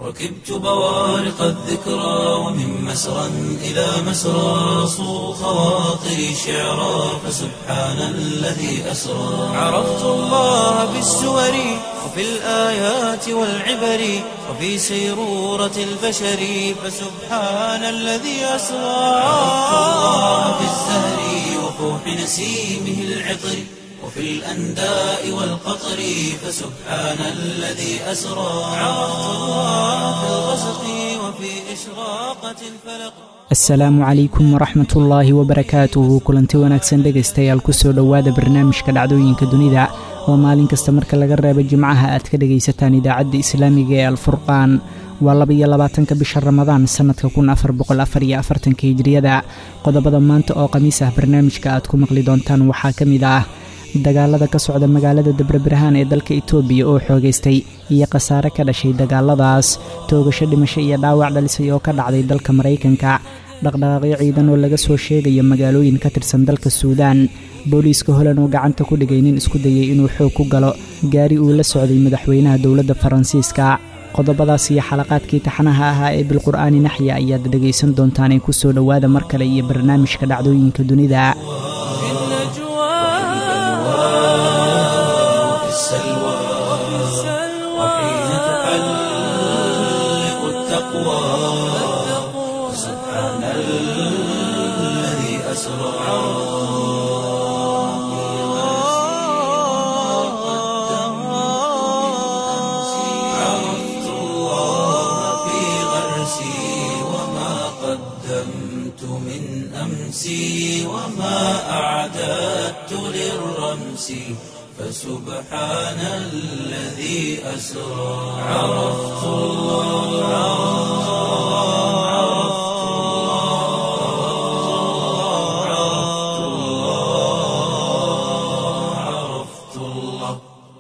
ركبت بوارق الذكرى ومن مسرى إلى مسرى صو خواطري شعرا فسبحان الذي أسرى عرفت الله بالسور وفي الآيات والعبر وفي سيرورة البشر فسبحان الذي أسرى عرفت الله بالزهر وفوح نسيمه العطر وفي الأنداء والقطر فسبحان الذي أسرى عرفت الله في الغسق وفي إشراقة الفلق asalaamu calaykum waraxmat ullaahi wabarakaatuhu kulanti wanaagsan dhegaystayaal kusoo dhowaada barnaamijka dhacdooyinka dunida oo maalin kasta marka laga reebo jimcaha aad ka dhegaysataan idaacadda islaamiga ee alfurqaan waa labaiyo labaatanka bisha ramadaan sannadka kun afar boqol afar iyo afartanka hijriyada qodobada maanta oo khamiis ah barnaamijka aad ku maqli doontaan waxaa ka mid ah dagaalada ka socda magaalada dabrebirhaan ee dalka itoobiya oo xoogaystay iyo khasaare ka dhashay dagaaladaas toogasho dhimasho iyo dhaawac dhalisay oo ka dhacday dalka maraykanka dhaqdhaqaaqyo ciidan oo laga soo sheegayo magaalooyin ka tirsan dalka suudaan booliiska holan oo gacanta ku dhigay nin isku dayay inuu xoog ku galo gaari uu la socday madaxweynaha dowladda faransiiska qodobadaas iyo xalaqaadkii taxanaha ahaa ee bilqur'aani naxya ayaad dhegaysan doontaan ee kusoo dhowaada mar kale iyo barnaamijka dhacdooyinka dunida في السلوى وحين تحلق التقوى سبحان الذي أسرى عرفت الله في غرسي وما قدمت من أمسي وما أعددت للرمس فسبحان الذي أسرى عرفت الله عرفت الله عرفت الله عرفت الله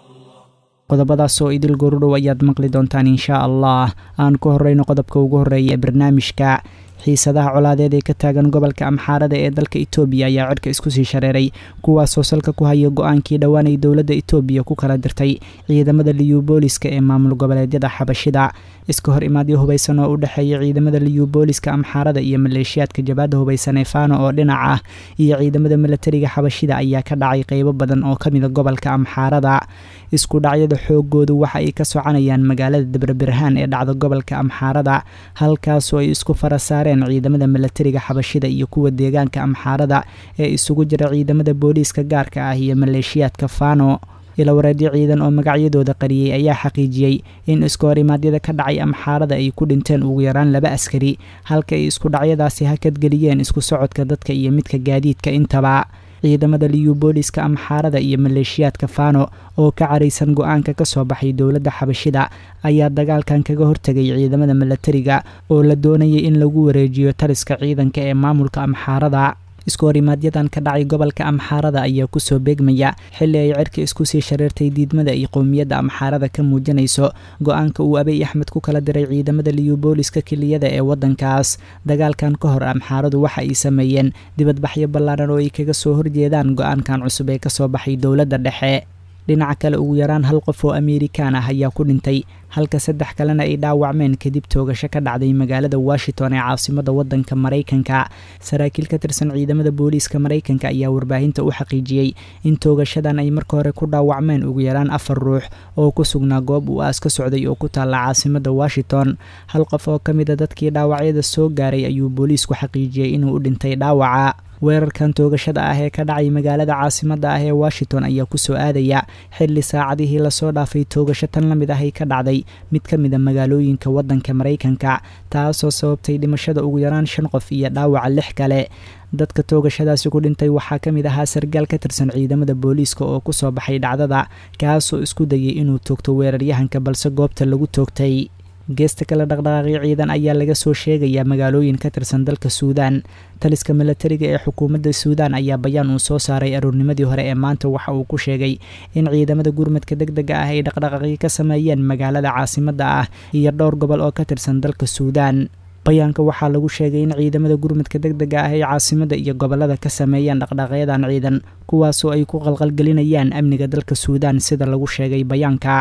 qodobadaas oo idil gorudhow ayaad maqli doontaan inshaa allah aan ku horreyno qodobka ugu horreeya ee barnaamijka xiisadaha colaadeed ee ka taagan gobolka amxaarada ee dalka itoobiya ayaa cirka isku sii shareeray kuwaasoo salka ku haya go-aankii dhowaan ay dowladda itoobiya ku kala dirtay ciidamada liyubooliska ee maamul goboleedyada xabashida iska hor imaadyo hubaysan oo u dhexeeya ciidamada liyubooliska amxaarada iyo maleeshiyaadka jabaadda hubaysan ee faano oo dhinac ah iyo ciidamada milatariga xabashida ayaa ka dhacay qeybo badan oo ka mida gobolka amxaarada isku dhacyada xoogoodu waxa ay ka soconayaan magaalada dabrebirhaan ee dhacda gobolka amxaarada halkaasoo ay isku fara saareen ciidamada milatariga xabashida iyo kuwa deegaanka amxaarada ee isugu jira ciidamada booliiska gaarka ah iyo maleeshiyaadka faano ilawareedyo ciidan oo magacyadooda qariyey ayaa xaqiijiyey in isku horimaadyada ka dhacay amxaarada ay ku dhinteen ugu yaraan laba askari halka ay isku dhacyadaasi hakadgeliyeen isku socodka dadka iyo midka gaadiidka intaba ciidamada liyubooliska amxaarada iyo maleeshiyaadka faano oo ka caraysan go-aanka ka soo baxay dowladda xabashida ayaa dagaalkan kaga hortegay ciidamada milatariga oo la doonayay in lagu wareejiyo taliska ciidanka ee maamulka amxaarada isku horimaadyadaan ka dhacay gobolka amxaarada ayaa kusoo beegmaya xilli ay cirka isku sii shareertay diidmada iyo qowmiyadda amxaarada ka muujinayso go-aanka uu abiy axmed ku kala diray ciidamada liyubooliska kiliyada ee waddankaas dagaalkan ka hor amxaaradu waxa ay sameeyeen dibadbaxyo ballaaran oo ay kaga soo horjeedaan go-aankan cusub ee kasoo baxay dowladda dhexe dhinaca kale ugu yaraan hal qof oo amerikaan ah ayaa ku dhintay halka saddex kalena ay dhaawacmeen kadib toogasho ka dhacday magaalada washington ee caasimada wadanka maraykanka saraakiil ka tirsan ciidamada booliiska maraykanka ayaa warbaahinta u xaqiijiyey in toogashadan ay marka hore ku dhaawacmeen ugu yaraan afar ruux oo ku sugnaa goob uu aas ka socday oo ku taalla caasimada washington hal qof oo ka mid a dadkii dhaawacyada soo gaaray ayuu booliisku xaqiijiyey inuu u dhintay dhaawaca weerarkan toogashada ah ee ka dhacay magaalada caasimada ah ee washington ayaa kusoo aadaya xilli saacadihii lasoo dhaafay toogasho tan la mid ah ay ka dhacday mid ka mid a magaalooyinka waddanka maraykanka taasoo sababtay dhimashada ugu yaraan shan qof iyo dhaawaca lix kale dadka toogashadaasi ku dhintay waxaa ka mid ahaa sargaal ka tirsan ciidamada booliiska oo kusoo baxay dhacdada kaasoo isku dayay inuu toogto weeraryahanka balse goobta lagu toogtay geesta kale dhaqdhaqaaqyo ciidan ayaa laga soo sheegayaa magaalooyin ka tirsan dalka suudaan taliska milatariga ee xukuumadda suudaan ayaa bayaan uu soo saaray aroornimadii hore ee maanta waxa uu ku sheegay in ciidamada gurmadka deg dega ah ay dhaqdhaqaaqyo ka sameeyeen magaalada caasimadda ah iyo dhowr gobol oo ka tirsan dalka suudaan bayaanka waxaa lagu sheegay in ciidamada gurmadka deg dega ah ay caasimada iyo gobolada ka sameeyeen dhaqdhaqyadan ciidan kuwaasoo ay ku qalqalgelinayaan amniga dalka suudaan sida lagu sheegay bayaanka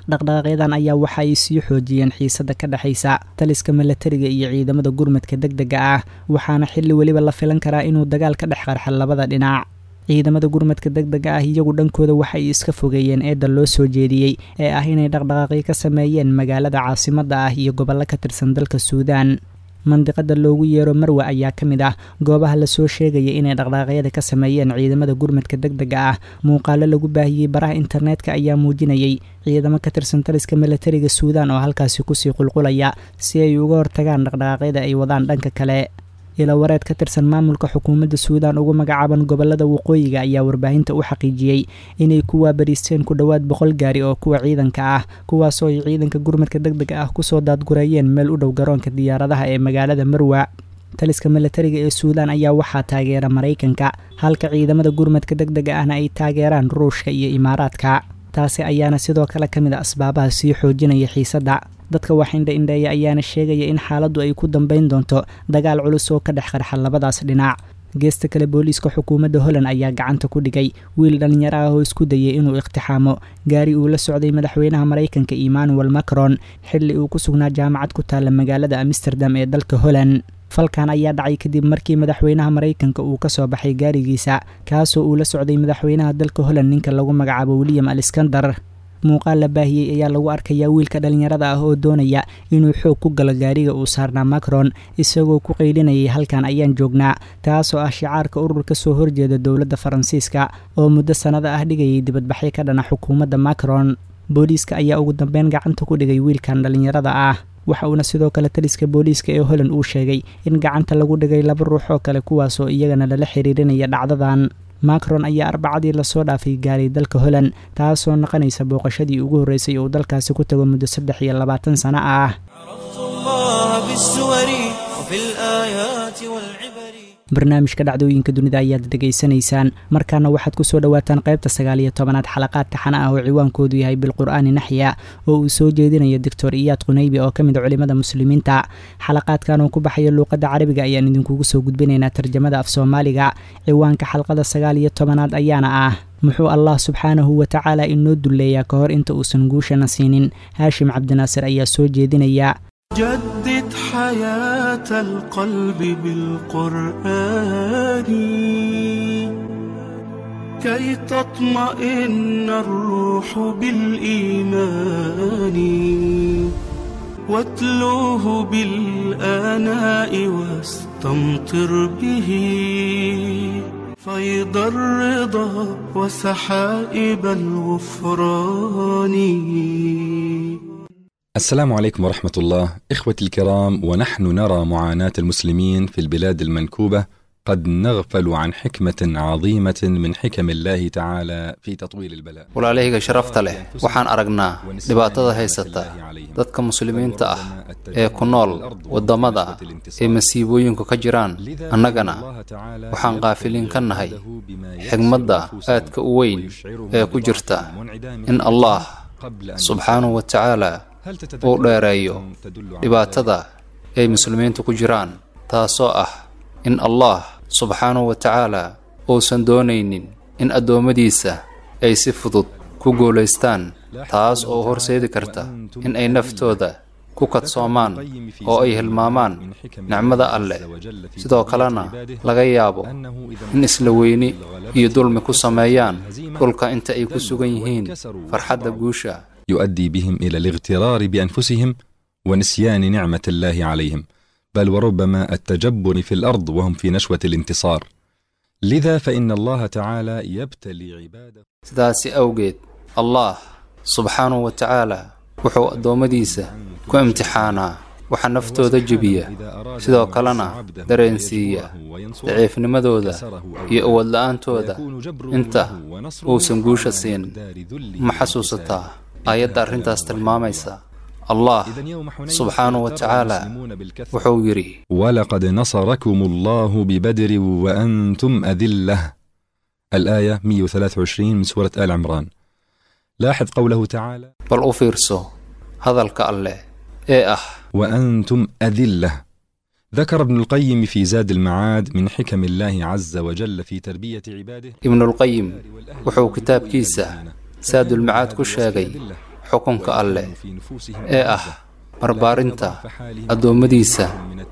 dhaqdhaqaaqyadan ayaa waxa ay sii xoojiyeen xiisadda ka dhexaysa taliska milatariga iyo ciidamada gurmadka deg dega ah waxaana xilli weliba la filan karaa inuu dagaal ka dhex qarxa labada dhinac ciidamada gurmadka deg dega ah iyagu dhankooda waxay iska fogeeyeen eedda loo soo jeediyey ee ah inay dhaqdhaqaaqyo ka sameeyeen magaalada caasimadda ah iyo gobollo ka tirsan dalka suudaan mandiqada loogu yeero marwe ayaa ka mid ah goobaha lasoo sheegaya inay dhaqdhaqaaqyada ka sameeyeen ciidamada gurmadka deg dega ah muuqaalo lagu baahiyey baraha internetka ayaa muujinayay ciidamo ka tirsan taliska milatariga suudaan oo halkaasi kusii qulqulaya si ay uga hortagaan dhaqdhaqaaqyada ay wadaan dhanka kale ilawareed ka tirsan maamulka xukuumadda suudaan ugu magacaaban gobolada waqooyiga ayaa warbaahinta u xaqiijiyey inay ku waabariisteen ku dhowaad boqol gaari oo kuwa ciidanka ah kuwaasoo ay ciidanka gurmadka deg dega ah kusoo daadgureeyeen meel u dhow garoonka diyaaradaha ee magaalada marwa taliska milatariga ee suudaan ayaa waxaa taageera maraykanka halka ciidamada gurmadka deg dega ahna ay taageeraan ruushka iyo imaaraadka taasi ayaana sidoo kale ka mid a asbaabaha sii xoojinaya xiisadda dadka wax indha indheeya ayaana sheegaya in xaaladdu ay ku dambayn doonto dagaal culus oo ka dhex qarxa labadaas dhinac geesta kale booliiska xukuumadda holland ayaa gacanta ku dhigay wiil dhallinyaro ah oo isku dayay inuu iqtixaamo gaari uu la socday madaxweynaha maraykanka emmanuel macron xilli uu ku sugnaa jaamacad ku taalla magaalada amsterdam ee dalka holland falkan ayaa dhacay kadib markii madaxweynaha maraykanka uu ka soo baxay gaarigiisa kaasoo uu la socday madaxweynaha dalka holland ninka lagu magacaabo william alexander muuqaal la baahiyey ayaa lagu arkayaa wiilka dhallinyarada ah oo doonaya inuu xoog ku galo gaariga uu saarnaa macron isagoo ku qaylinayay halkan ayaan joognaa taasoo ah shicaarka urur ka soo horjeeda dowladda faransiiska oo muddo sannada ah dhigayay dibadbaxyo ka dhana xukuumadda macron booliiska ayaa ugu dambeyn gacanta ku dhigay wiilkan dhallinyarada ah waxa uuna sidoo kale taliska booliiska ee holland uu sheegay in gacanta lagu dhigay laba ruux oo kale kuwaasoo iyagana lala xiriirinaya dhacdadan macron ayaa arbacadii lasoo dhaafay gaaray dalka holland taasoo noqonaysa booqashadii ugu horreysay uu dalkaasi ku tago muddo saddex iyo labaatan sano ah barnaamijka dhacdooyinka dunida ayaad dhegaysanaysaan markaana waxaad kusoo dhowaataan qaybta sagaal iyo tobanaad xalaqaad taxana ah oo ciwaankoodu yahay bilqur'aani naxya oo uu soo jeedinayo doctor iyaad qunaybi oo ka mid a culimada muslimiinta xalaqaadkan oo ku baxaya luuqadda carabiga ayaan idinkugu soo gudbinaynaa tarjamada af soomaaliga ciwaanka xalqada sagaal iyo tobanaad ayaana ah muxuu allah subxaanahu wa tacaala inoo dulleeyaa ka hor inta uusan guushana siinin haashim cabdinaasir ayaa soo jeedinaya جدد حياة القلب بالقرآن كي تطمئن الروح بالإيمان واتلوه بالآناء واستمطر به فيض الرضا وسحائب الغفران السلام عليكم ورحمة الله إخوتي الكرام ونحن نرى معاناة المسلمين في البلاد المنكوبة قد نغفل عن حكمة عظيمة من حكم الله تعالى في تطويل البلاء walaalahayga sharafta leh waxaan aragnaa dhibaatada haysata dadka muslimiinta ah ee ku nool waddamada ee masiibooyinku ka jiraan annagana waxaan qaafiliin ka nahay xigmadda aadka u weyn ee ku jirta in allah subxaanahu wa tacaala uu dheereeyo dhibaatada ay muslimiintu ku jiraan taasoo ah in allah subxaanahu wa tacaala uusan doonaynin in addoommadiisa ay si fudud ku guulaystaan taas oo horseedi karta in ay naftooda ku kadsoomaan oo ay hilmaamaan nicmada alleh sidoo kalena laga yaabo in isla weyni iyo dulmi ku sameeyaan dhulka inta ay ku sugan yihiin farxadda guusha يؤدي بهم إلى الاغترار بأنفسهم ونسيان نعمة الله عليهم بل وربما التجبر في الأرض وهم في نشوة الانتصار لذا فإن الله تعالى يبتلي عباده sidaasi awgeed allah subxaanahu wa tacaala wuxuu addoommadiisa ku imtixaanaa waxa naftooda jebiya sidoo kalena dareensiiya daciifnimadooda iyo awood la-aantooda inta uusan guusha siin ma xasuusataa aayadda arrintaas tilmaamaysa allah subxaanahu wa tacaala wuxuu yidhi ولقد نصركم الله ببدر وأنتم أذلة الآية 123 من سورة آل عمران لاحظ قوله تعالى bal u fiirso hadalka alleh ee ah وأنتم أذلة ذكر ابن القيم في زاد المعاد من حكم الله عز وجل في تربية عباده ibnulqayim wuxuu kitaabkiisa saadulmacaad ku sheegay xukunka alleh ee ah barbaarinta addoommadiisa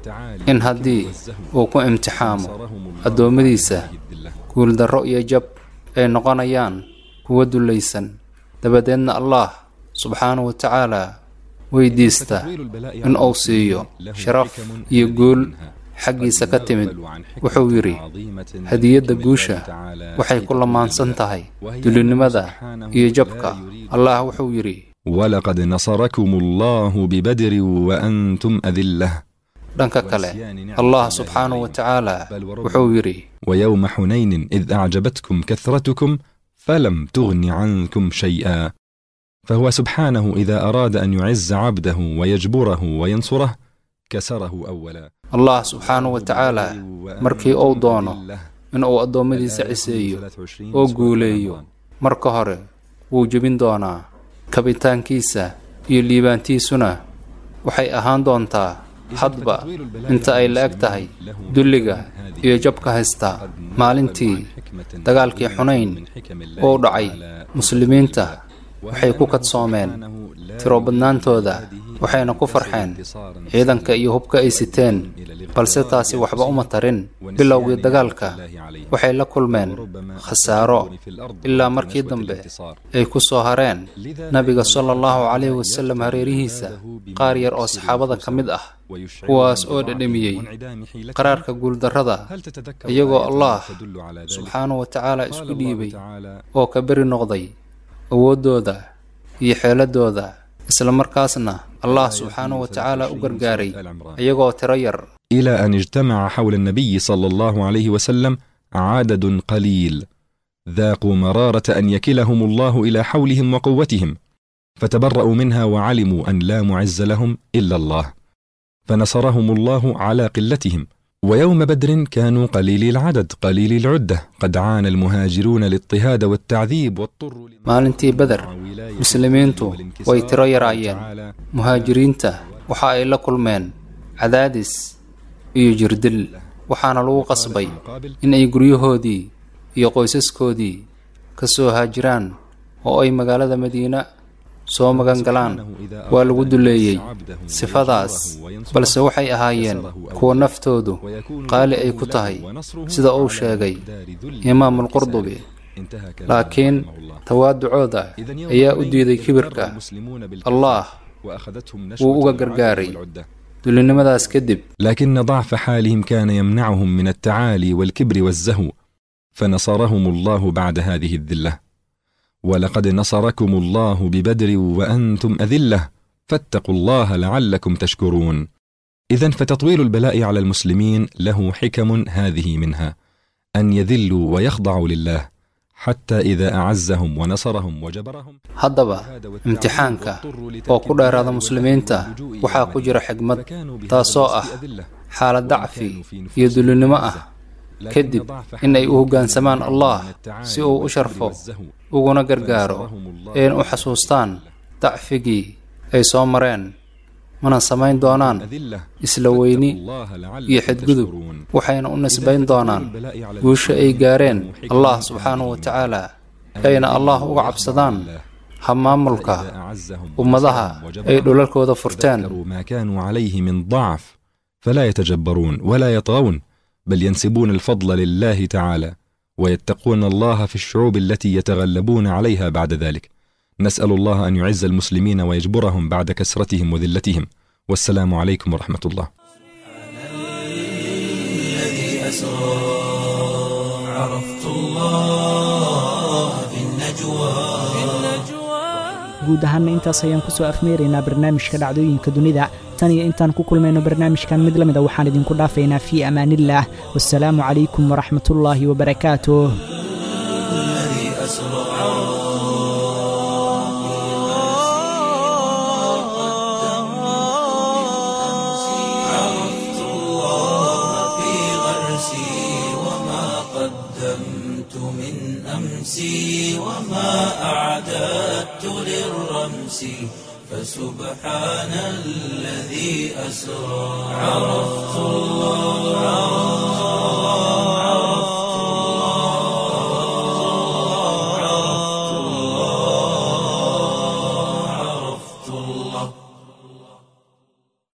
in haddii uu ku imtixaamo addoommadiisa guuldarro iyo jab ay noqonayaan kuwa dullaysan dabadeedna allah subxaanahu wa tacaala weydiista in uu siiyo sharaf iyo guul xaggiisa ka timid wuxuu yidhi hadiyadda guusha waxay ku lamaansan tahay dulinimada iyo jabka allah wuxuu yidhi ولقد نصركم الله ببدر وأنتم أذلة dhanka kale allah subxaanahu wa tacaala wuxuu yidhi ويوم حنين إذ أعجبتكم كثرتكم فلم تغن عنكم شيئا فهو سبحانه إذا أراد أن يعز عبده ويجبره وينصره كسره أولا allah subxaanahu wa tacaala markii uu doono inuu addoommadiisa ciseeyo oo guuleeyo marka hore wuu jebin doonaa kabitaankiisa iyo liibaantiisuna waxay ahaan doontaa hadba inta ay la eg tahay dulliga iyo jabka haysta maalintii dagaalkii xunayn uu dhacay muslimiinta waxay ku kadsoomeen tiro badnaantooda waxayna ku farxeen ciidanka iyo hubka ay siteen balse taasi waxba uma tarin bilowgii dagaalka waxay la kulmeen khasaaro ilaa markii dambe ay ku soo hareen nabiga sala allahu calayhi wasallam hareerihiisa qaar yar oo saxaabada ka mid ah kuwaas oo dhedhamiyey qaraarka guuldarrada iyagoo allah subxaanahu wa tacaala isku dhiibay oo ka beri noqday awooddooda iyo xeeladooda isla markaasna allah subxaanahu wa tacaala u gargaaray iyagoo tiro yar إلى أن اجتمع حول النبي صلى الله عليه وسلم عدد قليل ذاقوا مرارة أن يكلهم الله إلى حولهم وقوتهم فتبرأوا منها وعلموا أن لا معز لهم إلا الله فنصرهم الله على قلتهم ويوم بدر كانوا قليلي العدد قليلي العدة قد عانى المهاجرون الاضطهاد والتعذيب واضطروا maalintii beder muslimiintu way tiro yaraayeen muhaajiriinta waxa ay la kulmeen cadaadis iyo jirdil waxaana lagu qasbay in ay guryahoodii iyo qoysaskoodii ka soo haajiraan oo ay magaalada madiina soo magan galaan waa lagu duleeyey sifadaas balse waxay ahaayeen kuwa naftoodu qaali ay ku tahay sida uu sheegay imaamulqurdubi laakiin tawaaducooda ayaa u diiday kibirka allah wuu uga gargaaray dulinimadaas kadib لكن ضعف حالهم كان يمنعهم من التعالي والكبر والزهو فنصرهم الله بعد هذه الذله ولقد نصركم الله ببدر وانتم اذله فاتقوا الله لعلكم تشكرون اذا فتطويل البلاء على المسلمين له حكم هذه منها ان يذلوا ويخضعوا لله حتى اذا اعزهم ونصرهم وجبرهم haddaba imtixaanka oo ku dheeraada muslimiinta waxaa ku jira xigmad taasoo ah xaalad dacfi iyo dulinimo ah kadib in ay u hoggaansamaan allah si uu u sharfo uguna gargaaro een u xasuustaan dacfigii ay soo mareen mana samayn doonaan isla weyni iyo xadgudub waxayna u nisbayn doonaan guusha ay gaareen allah subxaanahu wa tacaala ayna allah uga cabsadaan hamaamulka ummadaha ay dhulalkooda furteen ما كانوا عليه من ضعف فلا يتجبرون ولا يطغون بل ينسبون الفضل لله تعالى ويتقون الله في الشعوب التي يتغلبون عليها بعد ذلك نسال الله ان يعز المسلمين ويجبرهم بعد كسرتهم وذلتهم والسلام عليكم ورحمه الله الذي أسرى عرفت الله في النجوى guud ahaanna intaas ayaan kusoo afmeeraynaa barnaamijka dhacdooyinka dunida tan iyo intaan ku kulmayno barnaamijkan mid la mida waxaan idinku dhaafaynaa fii amaanillaah wasalaamu calaykum waraxmatullaahi wabarakaatuh الذي أسرى عرفت الله في غرسي وما قدمت من أمسي وما أعددت للرمس فسبحان الذي أسرى عرفت الله